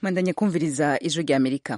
mwandanye kumviriza ijwi rya amerika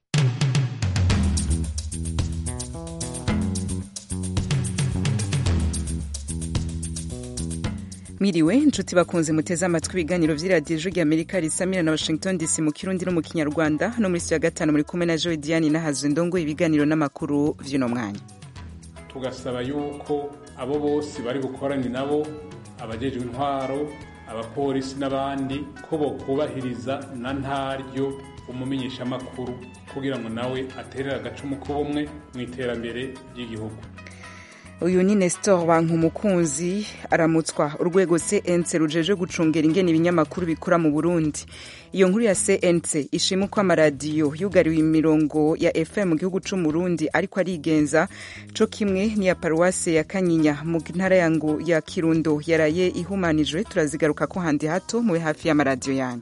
Miriwe inshuti bakunze muteze amatwi ibiganiro vy'iradiyo ijwi rya amerika risamira na washington dc mu kirundi no mu kinyarwanda no muri ya gatanu muri kumwe na joe diane nahazo ndongo ibiganiro n'amakuru vy'uno mwanya tugasaba yuko abo bose bari bukorane nabo abajejwe intwaro abapolisi n'abandi ko bokubahiriza na ntaryo umumenyeshamakuru kugira ngo nawe aterere agacumu k'ubumwe mu iterambere ry'igihugu uyu ni nestor bankumukunzi aramutswa urwego cnc rujeje gucungera ingene ibinyamakuru bikora mu burundi iyo nkuru ya cnc ishima uko amaradiyo yugariwe imirongo ya fm mu gihugu c'umurundi ariko arigenza co kimwe n'iya paruwase ya kanyinya mu ntara yango ya kirundo yaraye ihumanijwe turazigaruka ko handi hato mube hafi y'amaradiyo yanyu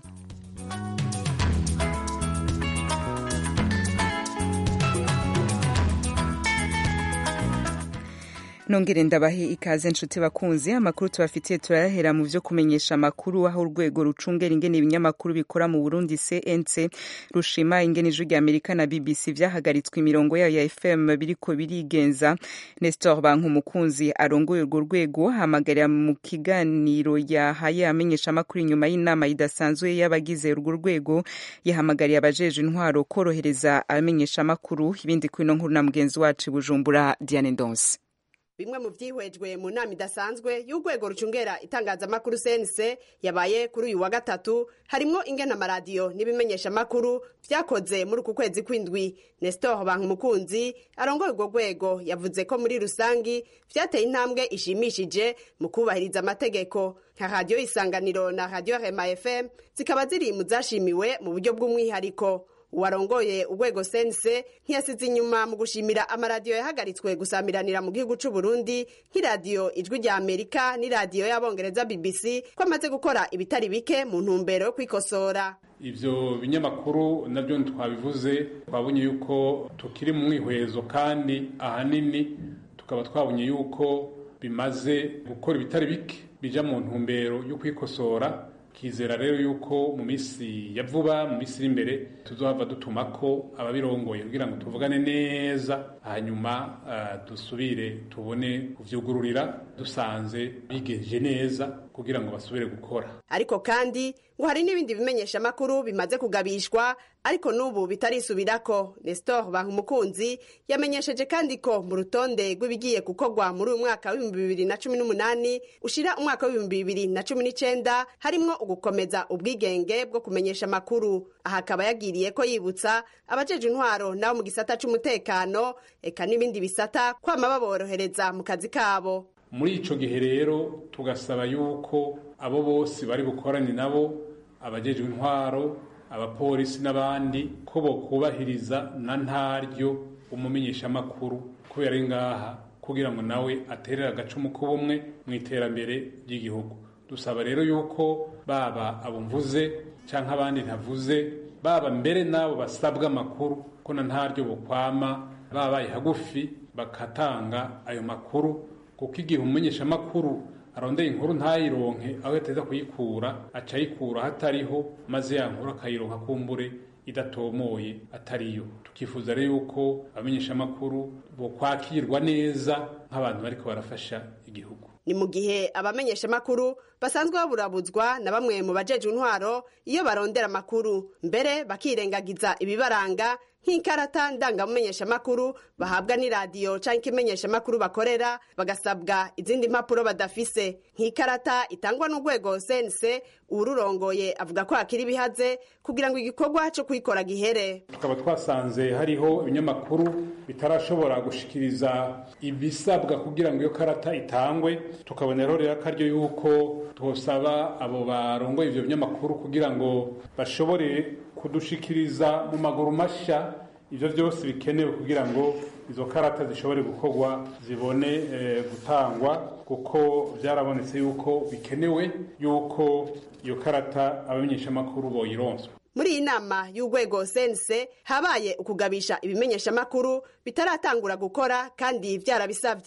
nongere ndabahe ikaze nshuti bakunzi amakuru tubafitiye turayahera mu vyo kumenyesha amakuru aho urwego rucungera ingene ibinyamakuru bikora mu Burundi CNC rushima ingene ijwi rya Amerika na BBC vyahagaritswe imirongo yayo ya FM biriko birigenza Nestor Bankumukunzi arongoye urwo rwego hamagarira mu kiganiro yahaye amenyesha amakuru inyuma y'inama idasanzwe y'abagize urwo rwego yahamagariye abajeje intwaro korohereza amenyesha amakuru ibindi kuri no nkuru na mugenzi wacu Bujumbura Diane Ndonse bimwe mu byihwejwe mu nama idasanzwe y'urwego rucungera itangazamakuru cnc yabaye kuri uyu wa gatatu harimwo ingena amaradiyo n'ibimenyeshamakuru vyakoze muri uku kwezi kw'indwi nestor bankumukunzi arongoye urwo rwego yavuze ko muri rusangi vyateye intambwe ishimishije mu kubahiriza amategeko nka radiyo isanganiro na radiyo rema fm zikaba ziri mu zashimiwe mu buryo bw'umwihariko uwarongoye urwego sense ntiyasize inyuma mu gushimira amaradiyo yahagaritswe gusamiranira mu gihugu c'u Burundi nk'iradiyo ijwi rya Amerika n'iradiyo y'abongereza BBC ko amaze gukora ibitari bike mu ntumbero yo kwikosora ivyo binyamakuru navyo twabivuze twabonye yuko tukiri mu mwihwezo kandi ahanini tukaba twabonye yuko bimaze gukora ibitari bike bija mu ntumbero yo kwikosora kizera rero yuko mu minsi ya vuba mu minsi iri imbere tuzohava dutuma ko ababirongoye kugira ngo tuvugane neza hanyuma uh, dusubire tubone kuvyugururira dusanze bigeje neza kugira ngo basubire gukora ariko kandi ngo hari n'ibindi bimenyesha makuru bimaze kugabishwa ariko n'ubu bitarisubirako nestor bankumukunzi yamenyesheje kandi ko mu rutonde rw'ibigiye gukorwa muri uyu mwaka w'ibihumbi bibiri na cumi n'umunani ushira umwaka w'ibihumbi bibiri na cumi n'icenda harimwo ugukomeza ubwigenge bwo kumenyesha amakuru aha akaba yagiriye ko yibutsa abajeje intwaro nabo mu gisata c'umutekano eka n'ibindi bisata kwama baborohereza mu kazi kabo muri ico gihe rero tugasaba yuko abo bose bari bukorane nabo abajejwe intwaro abapolisi n'abandi ko bokubahiriza na ntaryo umumenyeshamakuru kubera ari ngaha kugira ngo nawe aterere agacumu k'ubumwe mu iterambere ry'igihugu dusaba rero yuko baba abo mvuze canke abandi ntavuze baba mbere n'abo basabwa amakuru ko na ntaryo bokwama babaye hagufi bakatanga ayo makuru kuko igihe umumenyeshamakuru arondeye inkuru ntayironke aho yateza kuyikura aca ayikura hatariho maze ya nkuru akayironka kumbure idatomoye atariyo tukifuza rero yuko abamenyeshamakuru bokwakirwa neza nk'abantu bariko barafasha igihugu ni mu gihe abamenyeshamakuru basanzwe baburabuzwa na bamwe mu bajejwe intwaro iyo barondera amakuru mbere bakirengagiza ibibaranga nk'ikarata ndangamumenyeshamakuru bahabwa n'iradiyo canke ikimenyeshamakuru bakorera bagasabwa izindi mpapuro badafise nk'ikarata itangwa n'urwego sense uwururongoye avuga ko hakiri ibihaze kugira ngo igikorwa co kuyikora gihere tukaba twasanze hariho ibinyamakuru bitarashobora gushikiriza ibisabwa kugira ngo iyo karata itangwe tukaboneraho rero akaryo yuko twosaba abo barongoye ivyo binyamakuru kugira ngo bashobore kudushikiriza mu maguru masha ivyo vyose bikenewe kugira ngo izo karata zishobore gukorwa zibone e, gutangwa kuko vyarabonetse yuko bikenewe yuko iyo karata abamenyeshamakuru boyironswa muri iyi nama y'urwego sense habaye ukugabisha ibimenyeshamakuru bitaratangura gukora kandi vyarabisavye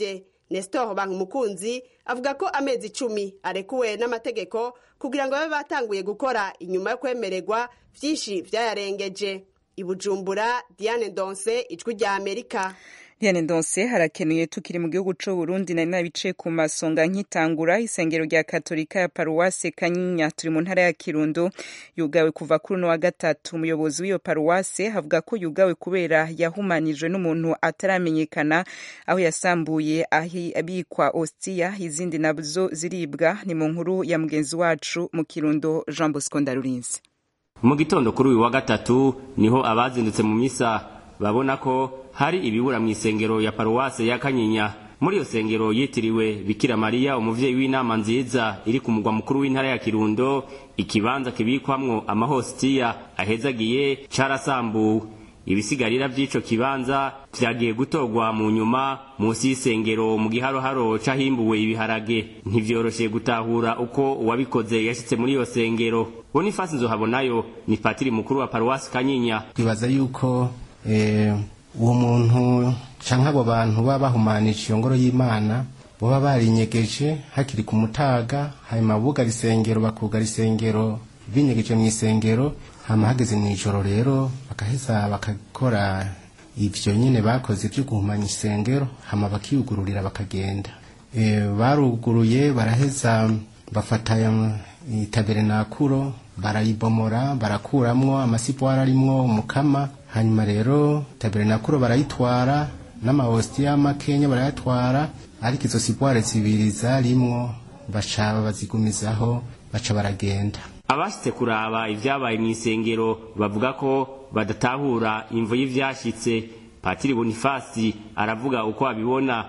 nestor bankumukunzi avuga ko amezi icumi arekuwe n'amategeko kugira ngo babe batanguye gukora inyuma yo kwemererwa vyinshi vyayarengeje ibujumbura diane ndonse ijwi rya amerika Diane Ndonse harakenuye tukiri mu gihugu c'u Burundi nari nabice ku masonga nkitangura isengero rya Katolika ya Paruwase Kanyinya turi mu ntara ya Kirundo yugawe kuva kuri no wa gatatu umuyobozi w'iyo paruwase havuga ko yugawe kubera yahumanijwe n'umuntu ataramenyekana aho yasambuye ahi abikwa ostia izindi nazo ziribwa ni mu nkuru ya mugenzi wacu mu Kirundo Jean Bosco Ndarurinze mu gitondo kuri uyu wa gatatu niho abazindutse mu misa babona ko hari ibibura mu isengero ya paruwase ya kanyinya muri iyo sengero yitiriwe bikira mariya umuvyeyi w'inama nziza iri ku mugwa mukuru w'intara ya kirundo ikibanza kibikwamwo amahositiya ahezagiye carasambuwe ibisigarira vy'ico kibanza vyagiye gutorwa mu nyuma musi y'isengero mu giharoharo c'ahimbuwe ibiharage ntivyoroshe gutahura uko uwabikoze yashitse muri iyo sengero bonifasi nzohabonayo ni patiri mukuru wa paruwasi kanyinya twibaza yuko uwo muntu canke abo bantu baba bahumanije iyo ngoro y'imana boba barinyegeje hakiri ku mutaga hanyuma bugara isengero bakugara isengero binyegeje mu isengero hama hageze mw'ijoro rero bagaheza bakakora ivyo nyene bakoze vyo guhumanya isengero hama bakiyugururira bakagenda e, baruguruye baraheza bafata itaberenakuro barayibomora barakuramwo amasipwari arimwo umukama hanyuma rero taberenakuro barayitwara n'amahositiya makenya barayatwara ariko izo sipware zibiri zarimwo baca bazigumizaho baca baragenda abashitse kuraba ivyabaye mw'isengero bavuga ko badatahura imvo y'ivyashitse patiri bonifasi aravuga uko abibona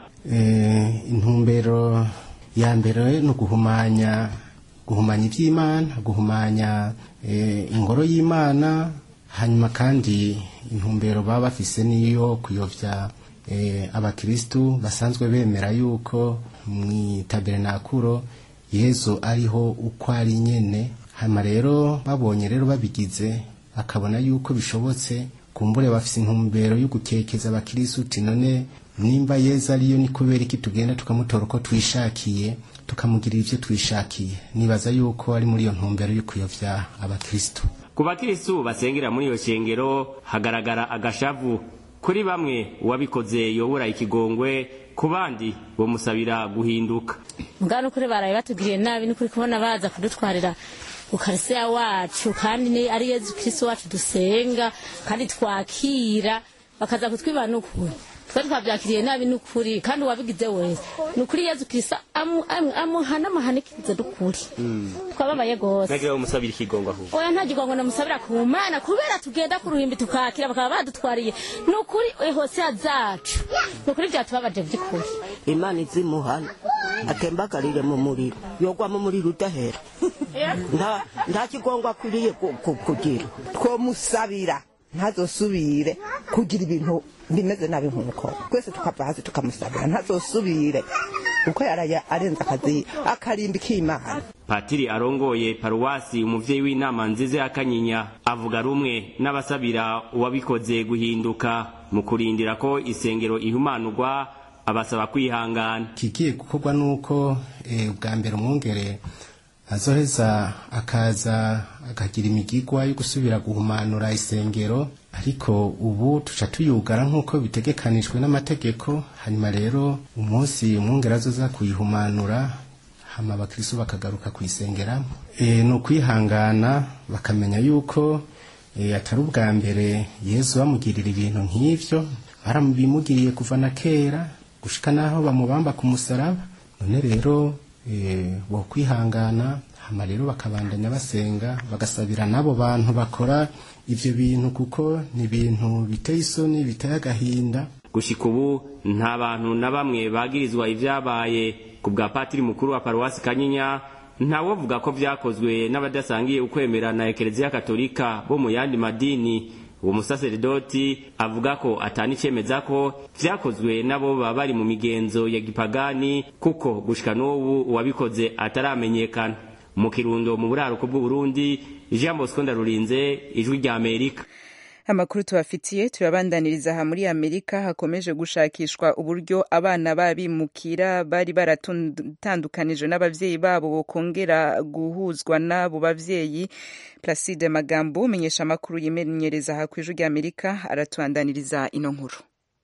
e, intumbero ya mbere ni uguhumanya guhumanya iby'imana guhumanya e, ingoro y'imana hanyuma kandi intumbero baba bafise niyo kuyovya e, abakristu basanzwe bemera yuko mw'itaberenakuro yezu ariho uko ari nyene hanyuma rero babonye rero babigize akabona yuko bishobotse kumbure bafise intumbero yo gukekeza abakristu uti none nimba yezu ariyo ni kubera iki tugenda tukamutora uko twishakiye tukamugirira ivyo twishakiye nibaza yuko ari muri iyo ntumbero yo kuyovya abakristu ku bakirisu basengera muri iyo shengero hagaragara agashavu kuri bamwe uwabikoze yobora ikigongwe ku bandi bomusabira guhinduka mbwa nukuri baraye batugiriye nabi nukuri kubona baza kudutwarira ukarisiya wacu kandi ni ari yezu kristo wacu dusenga kandi twakira bakaza kutwiba nukuri twari twabyakiriye nabi nukuri kandi uwabigize wese nukuri yezu kristo amuhana amahanikirize dukuri twababaye gose nagira umusabira ikigongo ahubwo oya nta gigongo namusabira ku mana kubera tugenda ku ruhimbi tukakira bakaba badutwariye nukuri hosiya zacu nukuri vyatubabaje vy'ukuri imana izimuhana atembagarire mu muriro yogwa mu muriro udahera nta nta kigongo akwiriye ku- ku- kugira twomusabira ntazosubire kugira ibintu bimeze nabi nk'uko twese tukava hasi tukamusabira ntazosubire kuko yaraye arenze akazi akarimbi k'imana patiri arongoye paruwasi umuvyeyi w'inama nziza ya kanyinya avuga rumwe n'abasabira uwabikoze guhinduka mu kurindira ko isengero ihumanurwa abasaba kwihangana kigiye gukorwa nuko eh, bwa mbere umwungere azoheza akaza akagira imigigwa yo gusubira guhumanura isengero ariko ubu tuca tuyugara nk'uko bitegekanijwe n'amategeko hanyuma rero umunsi umwungere azoza kuyihumanura hama abakristo bakagaruka kuyisengeramo e, ni ukwihangana bakamenya yuko e, atari ubwa mbere yesu bamugirira ibintu nk'ivyo baramubimugiriye kuva na kera gushika naho bamubamba ku musaraba none rero e, bo kwihangana hama rero bakabandanya basenga bagasabira n'abo bantu bakora ivyo bintu kuko ni ibintu biteye isoni biteye agahinda gushika ubu nta bantu na bamwe bagirizwa ivyabaye ku bwa patiri mukuru wa paruwasi kanyinya ntawovuga ko vyakozwe n'abadasangiye ukwemera na ekereziya katolika bo mu yandi madini uwo musaseredoti avuga ko atani icemeza ko vyakozwe n'abo baba bari mu migenzo ya gipagani kuko gushika n'ubu uwabikoze ataramenyekana mu kirundo mu buraruko bw'uburundi jean bosco ndarurinze ijwi rya amerika amakuru tubafitiye turabandaniriza aha muri amerika hakomeje gushakishwa uburyo abana babimukira bari baratandukanijwe n'abavyeyi babo bokongera guhuzwa n'abo bavyeyi placide magambo umenyesha amakuru yimenyereza aha kw'ijwi rya amerika aratubandaniriza ino nkuru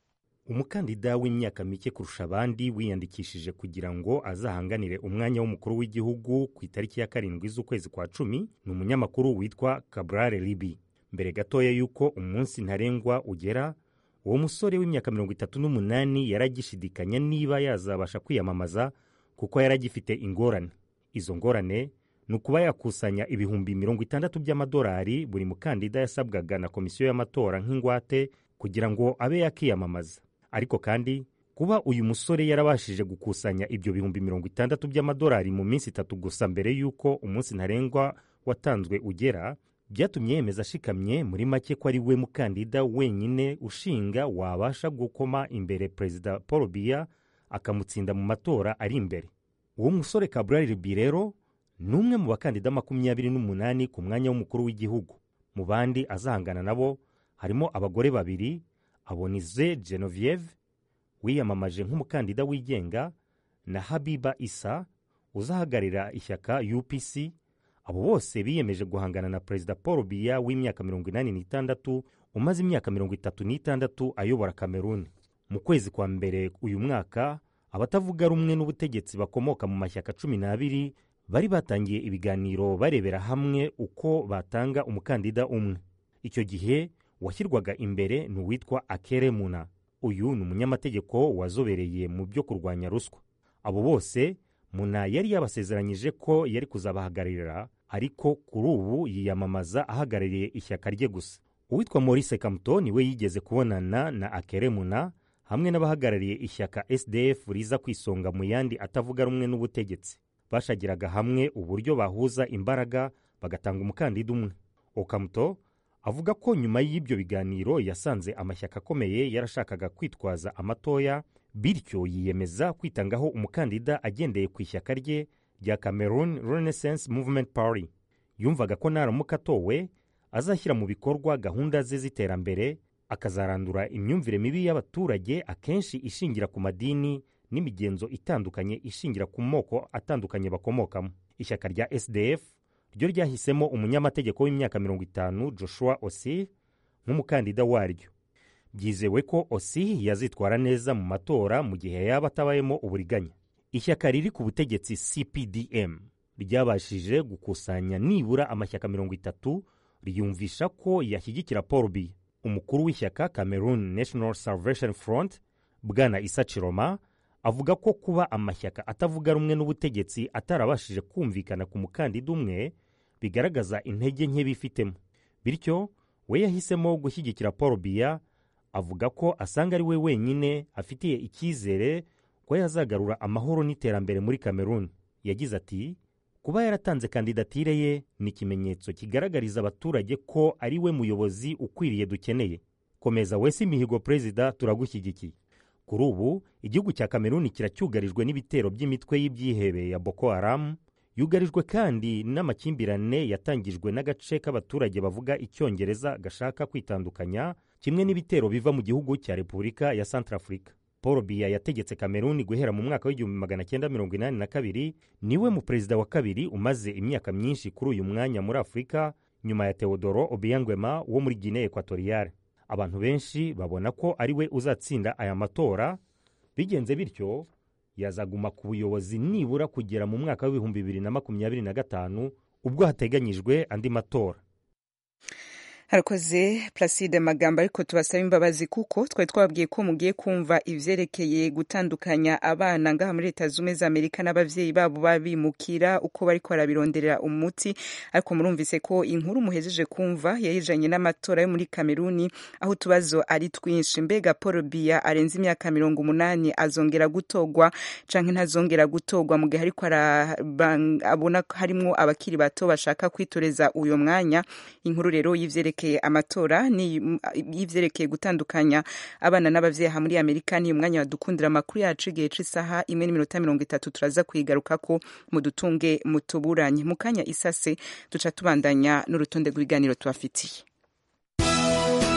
umukandida w'imyaka mike kurusha abandi wiyandikishije kugira ngo azahanganire umwanya w'umukuru w'igihugu ku itariki ya karindwi z'ukwezi kwa cumi ni umunyamakuru witwa kabrare libi mbere gatoya y'uko umunsi ntarengwa ugera uwo musore w'imyaka mirongo itatu n'umunani yaragishidikanya niba yazabasha kwiyamamaza kuko yaragifite ingorane izo ngorane ni ukuba yakusanya ibihumbi mirongo itandatu by'amadolari buri mukandida yasabwaga na komisiyo y'amatora nk'ingwate kugira ngo abe yakiyamamaza ariko kandi kuba uyu musore yarabashije gukusanya ibyo bihumbi mirongo itandatu by'amadolari mu minsi itatu gusa mbere y'uko umunsi ntarengwa watanzwe ugera byatumye yemeza ashikamye muri make ko ari we mukandida wenyine ushinga wabasha gukoma imbere perezida paul biya akamutsinda mu matora ari imbere uwo musore kaburari ribi rero ni umwe mu bakandida makumyabiri n'umunani ku mwanya w'umukuru w'igihugu mu bandi azahangana nabo harimo abagore babiri abonize genevieve wiyamamaje nk'umukandida wigenga na habiba isa uzahagararira ishyaka upc abo bose biyemeje guhangana na perezida paul biya w'imyaka mirongo inani n'itandatu umaze imyaka mirongo itatu n'itandatu ayobora kameruni mu kwezi kwa mbere uyu mwaka abatavuga rumwe n'ubutegetsi bakomoka mu mashyaka cumi n'abiri bari batangiye ibiganiro barebera hamwe uko batanga umukandida umwe icyo gihe washyirwaga imbere ni uwitwa akere muna uyu ni umunyamategeko wazobereye mu byo kurwanya ruswa abo bose muna yari yabasezeranyije ko yari kuzabahagararira ariko kuri ubu yiyamamaza ahagarariye ishyaka rye gusa uwitwa maurice kamuto niwe yigeze kubonana na akere muna hamwe n'abahagarariye ishyaka sdf riza ku isonga mu yandi atavuga rumwe n'ubutegetsi bashagiraga hamwe uburyo bahuza imbaraga bagatanga umukandida umwe okamuto avuga ko nyuma y'ibyo biganiro yasanze amashyaka akomeye yarashakaga kwitwaza amatoya bityo yiyemeza kwitangaho umukandida agendeye ku ishyaka rye rya cameroon renaissance movement party yumvaga ko naramuka atowe azashyira mu bikorwa gahunda ze z'iterambere akazarandura imyumvire mibi y'abaturage akenshi ishingira ku madini n'imigenzo itandukanye ishingira ku moko atandukanye bakomokamo ishyaka rya sdf ryo ryahisemo umunyamategeko w'imyaka mirongo itanu joshua osi nk'umukandida waryo byizewe ko osi yazitwara neza mu matora mu gihe yaba atabayemo uburiganya ishyaka riri ku butegetsi cpdm ryabashije gukusanya nibura amashyaka mirongo itatu riyumvisha ko yashyigikira paul biya umukuru w'ishyaka cameroon national salvation front bwana isa chiroma avuga ko kuba amashyaka atavuga rumwe n'ubutegetsi atarabashije kumvikana ku mukandida umwe bigaragaza intege nke bifitemo bityo we yahisemo gushyigikira paul biya avuga ko asanga ari we wenyine afitiye icyizere ko yazagarura amahoro n'iterambere muri cameroon yagize ati kuba yaratanze kandidatire ye ni ikimenyetso kigaragariza abaturage ko ari we muyobozi ukwiriye dukeneye komeza wese imihigo perezida turagushyigikiye kuri ubu igihugu cya kameruni kiracyugarijwe n'ibitero by'imitwe y'ibyihebe ya boko haramu yugarijwe kandi n'amakimbirane yatangijwe n'agace k'abaturage bavuga icyongereza gashaka kwitandukanya kimwe n'ibitero biva mu gihugu cya repubulika ya santarafurika paul biya yategetse kameruni guhera mu mwaka w'igihumbi magana cyenda mirongo inani na kabiri niwe mu perezida wa kabiri umaze imyaka myinshi kuri uyu mwanya muri afurika nyuma ya teodoro obiangwema wo muri guinee ekwatoriyale abantu benshi babona ko ari we uzatsinda aya matora bigenze bityo yazaguma ku buyobozi nibura kugera mu mwaka w'ibihumbi bibiri na makumyabiri na gatanu ubwo hateganyijwe andi matora harakoze placide magambo ariko tubasaba imbabazi kuko twari twababwiye ko mugiye kumva ivyerekeye gutandukanya abana ngaha muri leta zumwe za amerika n'abavyeyi babo babimukira uko bariko barabironderera umuti ariko murumvise ko inkuru muhejeje kumva yayijanye n'amatora yo muri kameruni aho utubazo ari twinshi mbega paul biya arenze imyaka mirongo umunani azongera gutogwa canke ntazongera gutogwa mu gihe ariko abona harimwo abakiri bato bashaka kwitoreza uyo mwanya inkuru rero y'ivyerekeye ivyerekeye amatora y'ivyerekeye gutandukanya abana n'abavyeyi aha muri amerika ni umwanya wadukundira amakuru yacu igihe c'isaha imwe n'iminota mirongo itatu turaza kuyigarukako mudutunge mutuburanye mu kanya isase duca tubandanya n'urutonde rw'ibiganiro tubafitiye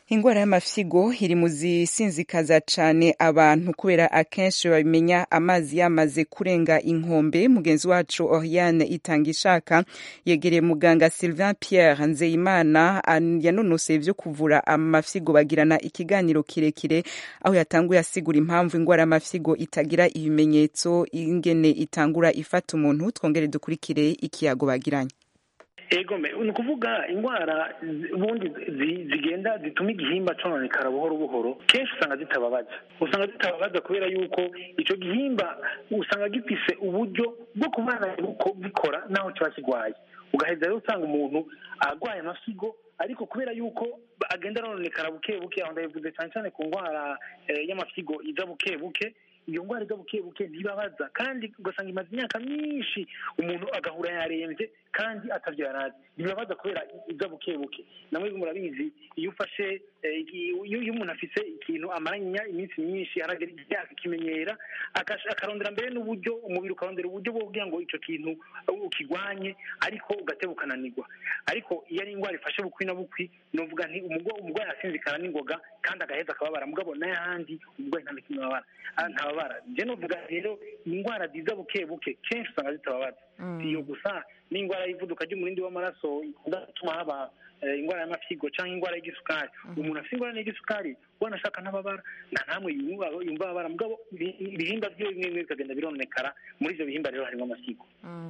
ingwara y'amafyigo iri mu zisinzikaza cane abantu kubera akenshi babimenya amazi yamaze kurenga inkombe mugenzi wacu Oriane Itangishaka yegereye muganga Sylvain Pierre Nzeyimana yanonoseye ivyo kuvura amafyigo bagirana ikiganiro kirekire aho yatanguye asigura impamvu ingwara y'amafyigo itagira ibimenyetso ingene itangura ifata umuntu twongere dukurikire ikiyago bagiranye ego me ni ukuvuga indwara ubundi zigenda zituma igihimba cononekara buhoro buhoro kenshi usanga zitababaza usanga zitababaza kubera yuko icyo gihimba usanga gifise uburyo bwo kubana bikora naho kiba kirwaye ugaheza rero usanga umuntu arwaye amasigo ariko kubera yuko agenda anonekara buke buke aho ndabivuze cyane cyane ku ndwara y'amasigo iza buke buke iyo ndwara iza buke buke ntibabaza kandi ugasanga imaze imyaka myinshi umuntu agahura yarembye kandi atavyo yarazi ntibabaza kubera iza buke buke namwe murabizi iyo ufashe iyo umuntu afise ikintu amaranya iminsi myinshi aragera igihe akimenyera akarondera mbere n'uburyo umubiri ukarondera uburyo bwo kugira ngo ico kintu ukigwanye ariko ugateba ukananirwa ariko iyo ari indwara ifashe bukwi na bukwi novuga nti umurwayi asinzikana n'ingoga kandi agaheza akababara mugabo n'ayandi umurwayi nta mikino babara ntababara je novuga rero indwara ziza buke buke kenshi usanga zitababaza iyo gusa n'indwara y'ivuduka ry'umurindi w'amaraso ikunda gutuma haba indwara y'amafyigo cyangwa indwara y'igisukari umuntu afite indwara y'igisukari wanashaka ntababara nta namwe yumva babara mugabo ibihimba byiwe bimwe bimwe bikagenda bironekara muri ibyo bihimba rero harimo amafyigo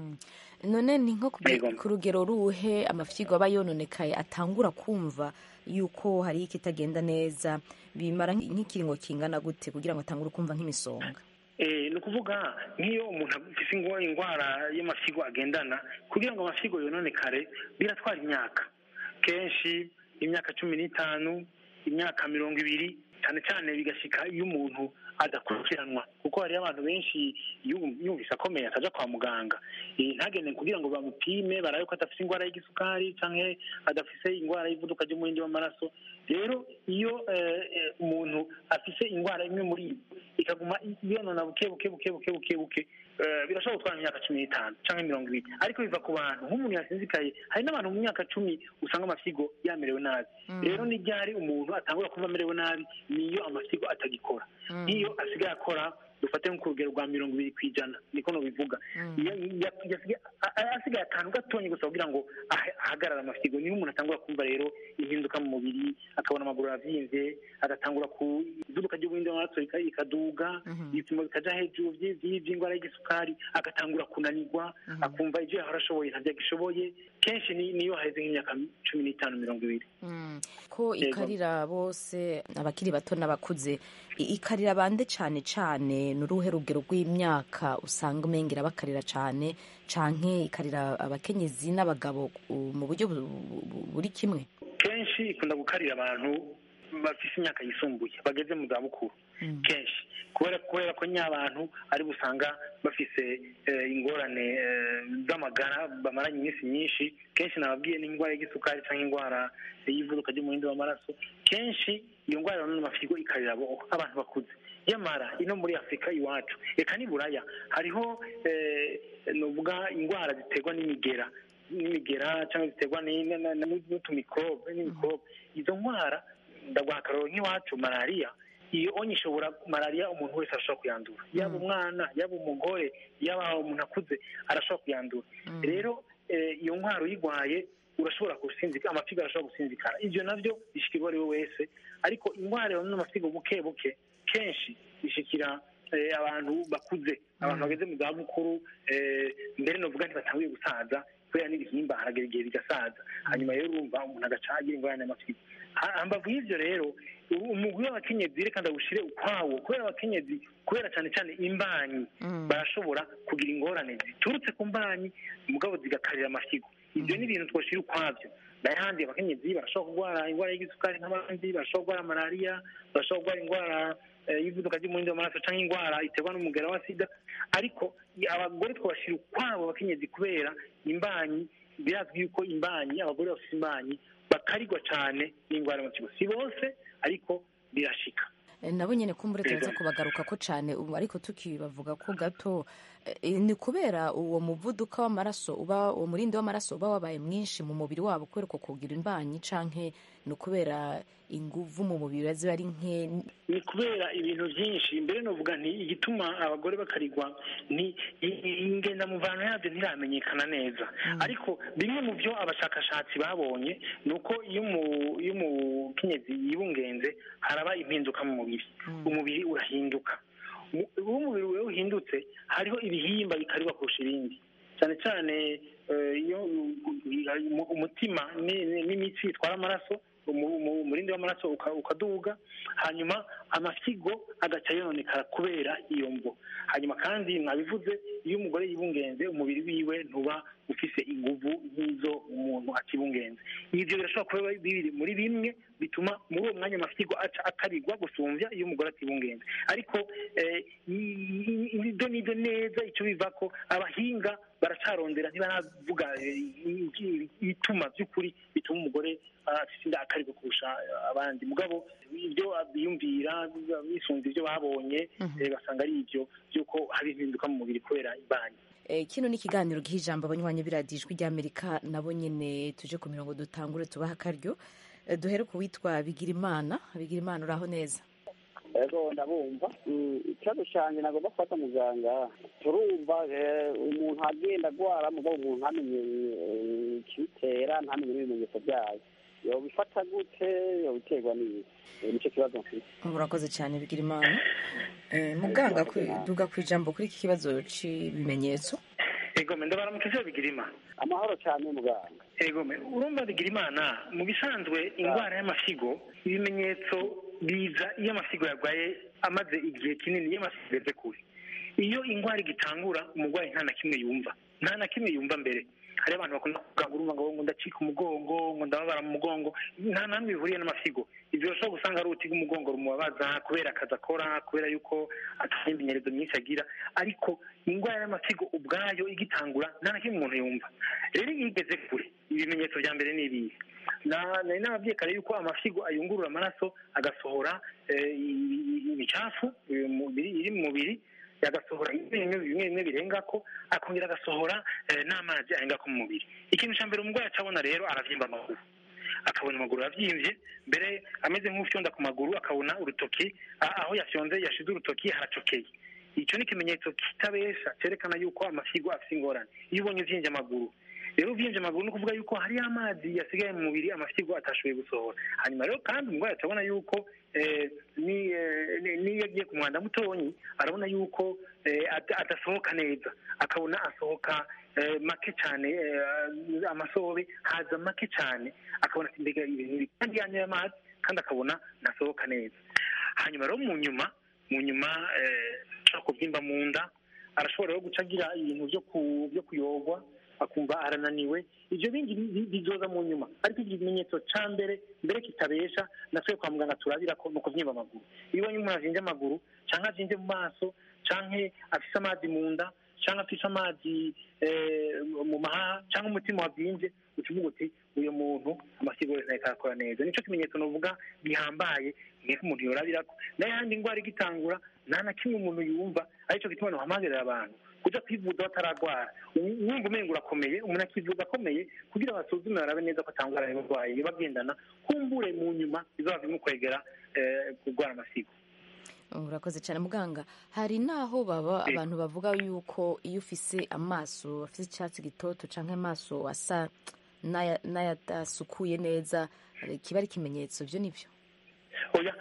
none ni nko ku rugero ruhe amafyigo aba yononekaye atangura kumva yuko hari ikitagenda neza bimara nk'ikiringo kingana gute kugira ngo atangure kumva nk'imisonga ni ukuvuga nk'iyo umuntu afite indwara y'amafyigo agendana kugira ngo amafyigo yononekare biratwara imyaka kenshi imyaka cumi n'itanu imyaka mirongo ibiri cyane cyane bigashyika iyo umuntu adakurikiranwa kuko hariyo abantu benshi yumvise akomeye ataja kwa muganga ntagende kugira ngo bamupime barabe ko adafite indwara y'igisukari cyangwa adafite indwara y'ivuduka ry'umurindi w'amaraso rero iyo umuntu afite indwara imwe muri iyo ikaguma yonona buke buke buke buke buke buke birashobora gutwara imyaka cumi n'itanu cyangwa mirongo ibiri ariko biva ku bantu nk'umuntu yasinzikaye hari n'abantu mu myaka cumi usanga amasigo yamerewe nabi rero n'iryari umuntu atangura kuba amerewe nabi niyo amasigo atagikora nk'iyo asigaye akora dufate nko ku rugero rwa mirongo ibiri ku ijana niko nubivuga asigaye akantu gatonyi gusa kugira ngo ahagarare amasigo niyo umuntu atangura kumva rero impinduka mu mubiri akabona amaguru aravyimbye agatangura ku izuduka ry'ubuhinde w'amaraso ikaduga ibipimo bikaja hejuru vy'indwara y'igisukari agatangura kunanirwa akumva ivyo yahora ashoboye ntavyo agishoboye kenshi niyo haheze nk'imyaka cumi n'itanu mirongo ibiri ko ikarira bose abakiri bato n'abakuze ikarira bande cane cane ni uruhe rugero rw'imyaka usanga umengera bakarira cane canke ikarira abakenyezi n'abagabo mu buryo buri kimwe kenshi ikunda gukarira abantu bafise imyaka yisumbuye bageze mu zabukuru kenshi kubera kubera ko ny'abantu ari busanga bafise ingorane z'amagara bamaranye iminsi myinshi kenshi nababwiye n'indwara y'igisukari cyangwa indwara y'ivuduka ry'umuhindo w'amaraso kenshi iyo ndwara n'amafyigo ikarira abantu bakuze yamara ino muri afurika iwacu reka ni buraya hariho nuvuga indwara ziterwa n'imigera n'imigera cyangwa ziterwa n'utumikorobe n'imikorobe izo ndwara ndaguha akararo nk'iwacu malariya iyo onye ishobora malariya umuntu wese arashobora kuyandura yaba umwana yaba umugore yaba umuntu akuze arashobora kuyandura rero iyo ndwara uyirwaye urashobora gusinzika amafyigo arashobora gusinzikara ibyo nabyo bishikira uwo ari we wese ariko indwara yo n'amafyigo buke buke kenshi bishikira abantu bakuze abantu bageze mu zabukuru mbere novuga ntibatanguye gusaza kubera n'ibihimba haragera igihe bigasaza hanyuma rero urumva umuntu agaca agira ingorane y'amafyigo hambavu y'ivyo rero umugwi w'abakenyezi reka ndawushire ukwawo kubera abakenyezi kubera cyane cyane imbanyi barashobora kugira ingorane ziturutse ku mbanyi mugabo zigakarira amafyigo ibyo ni ibintu twoshira ukwavyo n'ayandi abakenyezi barashobora kurwara indwara y'igisukari nk'abandi barashobora kurwara malariya barashobora kurwara indwara y'ivuduka ry'umuhindo w'amaraso cyangwa indwara iterwa n'umugera wa sida ariko abagore twabashira ukwabo abakenyezi kubera imbanyi birazwi yuko imbanyi abagore bafite imbanyi bakarigwa cyane n'indwara y'amafyigo si bose ariko birashika nabo nyine kumbure turaza kubagaruka ko cyane ubu ariko tukibavuga ko gato ni kubera uwo muvuduko w'amaraso uba uwo murindi w'amaraso uba wabaye mwinshi mu mubiri wabo kubera uko kugira imbanyi canke ni ukubera inguvu mu mubiri ziba ari nke ni kubera ibintu byinshi mbere novuga nti igituma abagore bakarigwa ni ingendamuvano yabyo ntiramenyekana neza ariko bimwe mu byo abashakashatsi babonye ni uko iyo umukenyezi yibungenze haraba impinduka mu mubiri umubiri urahinduka iyo umubiri we uhindutse hariho ibihimba bikarigwa kurusha ibindi cyane cyane iyo umutima n'imitsi itwara amaraso umurindi w'amaraso ukaduga hanyuma amasigo agaca yononekara kubera iyo mvo hanyuma kandi mwabivuze iyo umugore yibungenze umubiri wiwe ntuba ufise inguvu nk'izo umuntu akibungenze ibyo birashobora kuba biri muri bimwe bituma muri uwo mwanya amasigo aca akarigwa gusumbya iyo umugore atibungenze ariko ibyo nibyo neza icyo biva ko abahinga baracarondera ntibaravuga ibituma by'ukuri bituma umugore afite inda akarigwa kurusha abandi mugabo ibyo biyumvira bisunze ibyo babonye basanga ari ibyo by'uko hari impinduka mu mubiri kubera ibanyi kino ni ikiganiro giha ijambo abanywanyi biradijwi ry'amerika nabo nyine tuje ku mirongo dutangure tubaha akaryo duhere ku witwa bigirimana bigirimana uraho neza ego ndabumva ikibazo cyane nagomba gufata muganga turumva umuntu agenda agwara mugabo umuntu ntamenye ikibitera ntamenye n'ibimenyetso byayo yobifata gute yobiterwa n'iyi nicyo kibazo mfite urakoze cyane bigira imana muganga duga ku ijambo kuri iki kibazo cy'ibimenyetso ego me ndabaramukije bigira imana amahoro cyane muganga ego me urumva bigira imana mu bisanzwe indwara y'amasigo ibimenyetso biza iyo amasigo yarwaye amaze igihe kinini iyo amasigo ageze kure iyo indwara igitangura umurwayi nta na kimwe yumva nta na kimwe yumva mbere hari abantu bakunda kuvuga urumva ngo ngo ndacika umugongo ngo ndababara mu mugongo nta namwe bihuriye n'amasigo ibyo urashobora gusanga ari uti umugongo rumubabaza kubera akazi akora kubera yuko atari immenyerezo myinshi agira ariko indwara y'amasigo ubwayo igitangura nta na kimwe umuntu yumva rero iyo igeze kure ibimenyetso bya mbere ni ibihe nari nababwiye kare yuko amasigo ayungurura amaraso agasohora imicafu iri mu mubiri agasohora bimwe bimwe birenga ko akongera agasohora n'amazi arenga ko mu mubiri ikintu cya mbere umurwayi acabona rero arabyimba amaguru akabona amaguru arabyimbye mbere ameze nk'ufyonda ku maguru akabona urutoki aho yafyonze yashize urutoki haracokeye icyo ni ikimenyetso kitabesha cyerekana yuko amasigo afite ingorane iyo ubonye ubyimbye amaguru rero ubyimbye amaguru ni ukuvuga yuko hariyo amazi yasigaye mu mubiri amasigo atashoboye gusohora hanyuma rero kandi umurwayi atabona yuko n'iyo agiye ku mwanda mutonyi arabona yuko adasohoka neza akabona asohoka make cyane amasobe haza make cyane akabona mbega ibintu kandi yanyoye amazi kandi akabona ntasohoka neza hanyuma rero mu nyuma mu nyuma ashobora kubyimba mu nda arashobora rero guca agira ibintu byo kuyogwa akumva arananiwe ibyo bindi bizoza mu nyuma ariko ikimenyetso cya mbere mbere kitabesha natwe kwa muganga turabira ko ni ukubyimba amaguru iyo ubonye umuntu azinze amaguru cyangwa azinze mu maso cyangwa afite amazi mu nda cyangwa afite amazi mu mahaha cyangwa umutima wabyimbye ukivuga uti uyu muntu amasigo yose ahita akora neza nicyo kimenyetso nuvuga gihambaye nk'uko umuntu yorabira ko n'ayandi ndwara igitangura nta na kimwe umuntu yumva aricyo gituma nuhamagarira abantu kujya kwivuza batararwara wumva umenga urakomeye umuntu akivuza akomeye kugira basuzume barabe neza ko atangwara y'uburwayi bagendana kumbure mu nyuma bizaba bimukwegera kurwara amasigo urakoze cyane muganga hari n'aho baba abantu bavuga yuko iyo ufise amaso afite icyatsi gitoto cyangwa amaso asa n'ayadasukuye neza kiba ari ikimenyetso byo ni byo oya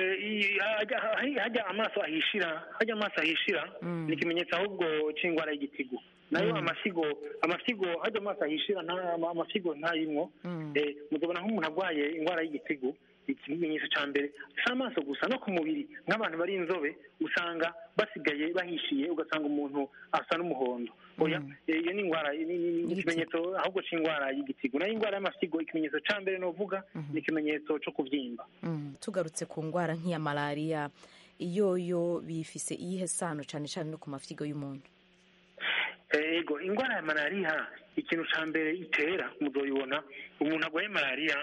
hajya amaso ahishira hajya amaso ahishira ni ikimenyetso ahubwo cy'indwara y'igitigu nayo amasigo amasigo hajya amaso ahishira amasigo ntayimwo muzabona nk'umuntu arwaye indwara y'igitigu ikimenyetso cya mbere si amaso gusa no ku mubiri nk'abantu bari inzobe usanga basigaye bahishiye ugasanga umuntu asa n'umuhondo oya iyo ni indwara ni ikimenyetso ahubwo cy'indwara y'igitigu nayo indwara y'amasigo ikimenyetso cya mbere ni uvuga ni ikimenyetso cyo kubyimba tugarutse ku ndwara nk'iya malariya iyo yo bifise iyihe sano cyane cyane no ku mafyigo y'umuntu ego indwara ya malariya ikintu cya mbere itera muzoyibona umuntu arwaye malariya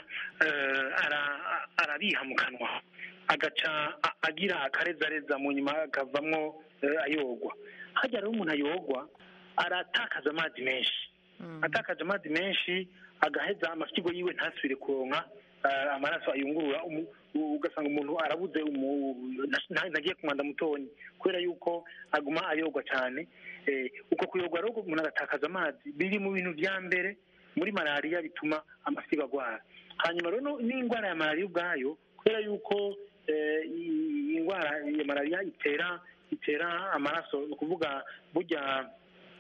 arabiha mu kanwa agaca agira akarezareza mu nyuma akavamo ayogwa hajya rero umuntu ayogwa aratakaza amazi menshi atakaje amazi menshi agaheza amasigo yiwe ntasubire kuronka eh, amaraso ayungurura umu- ugasanga umuntu arabuze umu- nta- ntagiye ku mwanda mutonyi kubera yuko aguma ayogwa cyane Eh, uko kuyogwa rero umuntu agatakaza amazi biri mu bintu vya mbere muri malariya bituma amasigo agwara hanyuma rero no- n'indwara ya malariya ubwayo kubera yuko eh, i- indwara ya malariya itera itera amaraso ni ukuvuga burya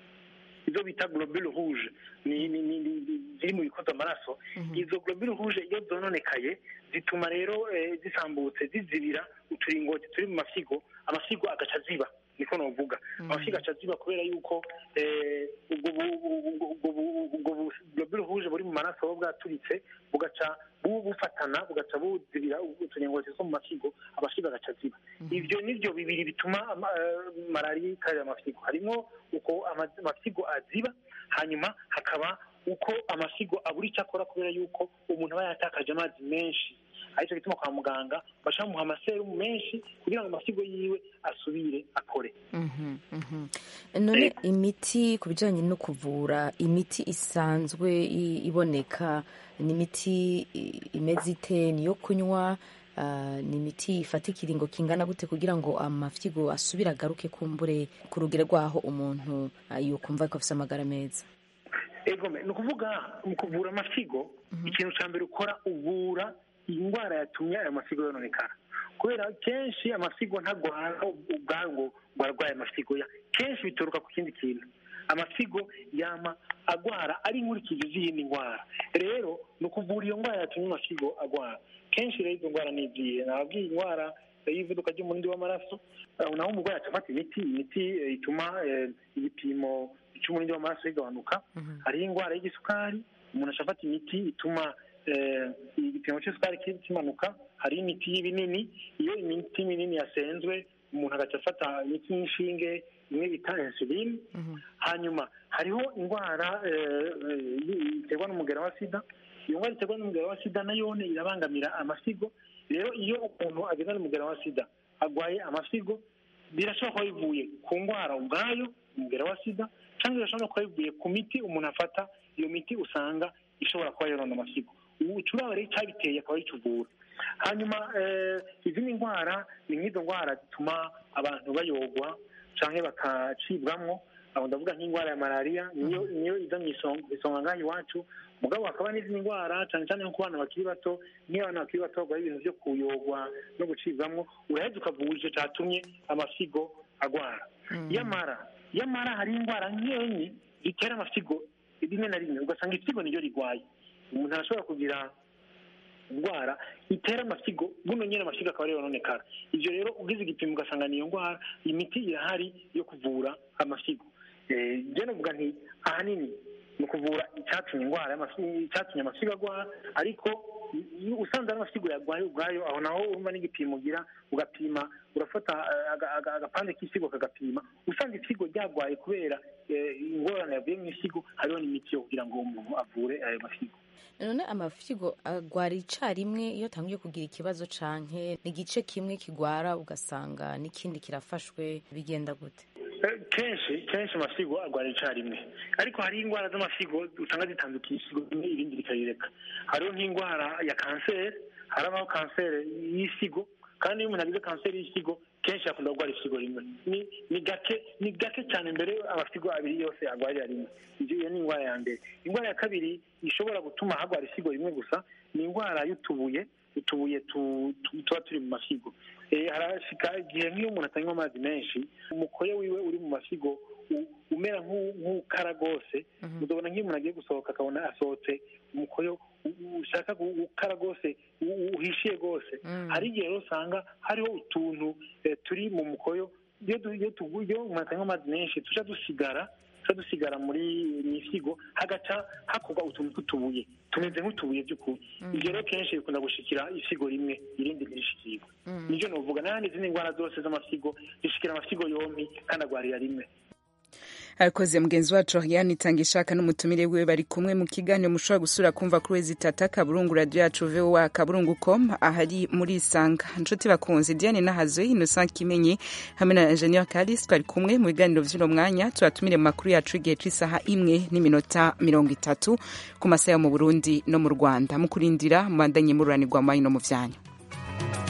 izo bita globule rouge ni ni ni ni- ziri mu bikoza amaraso izo globule rouge iyo zononekaye zituma rero eh, zisambutse zizibira uturingoti turi mu masigo amasigo agaca ziba niko novuga amasigo aca ziba kubera yuko eh, ubwo bu- bu- ubwo bu- ubwo bu- globule rouge buri mu maraso buba bwaturitse bugaca bu- bufatana bugaca buzibira uturingoti two mu masigo amasigo agaca ziba ivyo nivyo bibiri bituma ama- eh, malariya ikarira amasigo harimo uko ama- amasigo aziba hanyuma hakaba uko amasigo abura icyo akora kubera yuko umuntu aba yatakaje amazi menshi aricyo gituma kwa muganga baca bamuha amaserumu menshi kugira ngo amasigo yiwe asubire akore Mhm, mhm. none imiti ku bijyanye no kuvura imiti isanzwe i- iboneka ni imiti i- imeze ite ni iyo kunywa ah, ni imiti ifata ikiringo kingana gute kugira ngo amafyigo asubire agaruke kumbure ku rugero rwaho umuntu ah, yokumva ko afite amagara meza egome ni ukuvuga mu kuvura amasigo ikintu cya mbere ukora uvura indwara yatumye ayo masigo yononekara kubera kenshi amasigo ntagwara ubwayo ngo ngo arwaye amasigo ya kenshi bituruka ku kindi kintu amasigo yama agwara ari inkurikizi z'iyindi ndwara rero ni ukuvura iyo ndwara yatumye amasigo agwara kenshi rero izo ndwara ni izihe nababwiye indwara y'ivuduka ry'umurindi w'amaraso aho naho umurwayi aca afata imiti imiti eh, ituma eh, ibipimo cy'umurindi w'amaraso bigabanuka hariho indwara y'igisukari umuntu aca afata imiti ituma eh, igipimo cy'isukari ki- kimanuka hariho imiti y'ibinini iyo imiti minini yasenzwe umuntu agaca afata imiti y'inshinge imwe bita insuline hanyuma hariho indwara eh, eh, iterwa n'umugera wa sida iyo ndwara iterwa n'umugera wa sida nayone irabangamira amasigo rero iyo umuntu agenda n'umugera wa sida agwaye amasigo birashobora kuba bivuye ku ndwara ubwayo umugera wa sida cyangwa birashobora kuba bivuye ku miti umuntu afata iyo miti usanga ishobora kuba yonona amasigo ucuraba rero icyabiteye akaba yicuvura hanyuma eh, izindi ndwara ni nk'izo ndwara zituma abantu bayogwa cyangwa bakacibwamwo aho ndavuga nk'indwara ya malariya niyo niyo iza mu isonga isonga ngaha iwacu mugabo hakaba n'izindi ndwara cyane cyane nko ku bana bakiri bato nk'iyo abana bakiri bato barwaye ibintu byo kuyogwa no gucibwamwo uraheza ukavura icyo cyatumye amasigo agwara yamara yamara hari indwara nkenyi zitera amasigo rimwe na rimwe ugasanga isigo niryo rigwaye umuntu arashobora kugira indwara itera amasigo buno nyine amasigo akaba ariyo yononekara ibyo rero ugize igipimo ugasanga niyo ndwara imiti irahari yo kuvura amasigo Eh, njye navuga nti ahanini ni ukuvura icyatumye indwara y'amasi- icyatumye amasigo agwara ariko iyo usanze ari amasigo yarwaye ubwayo aho naho urumva n'igipimo ugira ugapima urafata eh, aga- aga- agapande k'isigo kagapima usanga isigo ryarwaye kubera eh, ingorane yavuye mu isigo hariho n'imiti yo kugira ngo umuntu avure ayo masigo none amafyigo agwara icarimwe iyo atangiye kugira ikibazo canke ni igice kimwe kigwara ugasanga n'ikindi kirafashwe bigenda gute Eh, kenshi kenshi amasigo arwara icyarimwe ariko hari indwara z'amasigo usanga zitandukiye isigo rimwe irindi rikarireka hariho nk'indwara ya kanseri harabaho kanseri y'isigo kandi iyo umuntu agize kanseri y'isigo kenshi akunda kurwara isigo rimwe ni ni gake ni gake cyane mbere amasigo abiri yose arwarira rimwe Ibyo- iyo ni indwara ya mbere indwara ya kabiri ishobora gutuma hagwara isigo rimwe gusa ni indwara y'utubuye utubuye tu- tu- tuba turi mu masigo Eh, harashika igihe nk'iyo umuntu atanywa amazi menshi umukoyo wiwe uri mu masigo u- umera nk'u- nk'ukara rwose uzabona nk'iyo umuntu agiye gusohoka akabona asohotse umukoyo u- u- ushaka gu- gukara rwose u- u- uhishiye rwose hari igihe rero usanga hariho utuntu eh, turi mu mukoyo iyo du- iyo tugu- iyo umuntu atanywa amazi menshi tuca dusigara tuca dusigara muri mu isigo hagaca hakorwa utuntu tw'utubuye tumeze nk'utubuye by'ukuri ibyo rero kenshi bikunda gushikira isigo rimwe irindi ntirishikirwe nibyo novuga n'ahandi izindi ndwara zose z'amasigo zishikira amasigo yompi kandi agwarira rimwe akoze mugenzi wacu Oriane Itangishaka n'umutumire wiwe bari kumwe mu kiganiro mushobora gusura kumva kuri wezi tata kaburungu radio yacu VOA kaburungu.com ahari muri Isanga inshuti bakunze Diane Nahazwe Innocent Kimenyi hamwe na Engineer Kalis twari kumwe mu biganiro vy'uno mwanya turatumire mu makuru yacu igihe c'isaha imwe n'iminota mirongo itatu ku masaha yo mu Burundi no mu Rwanda mu kurindira mubandanye mururanirwa mu no mu vyanyu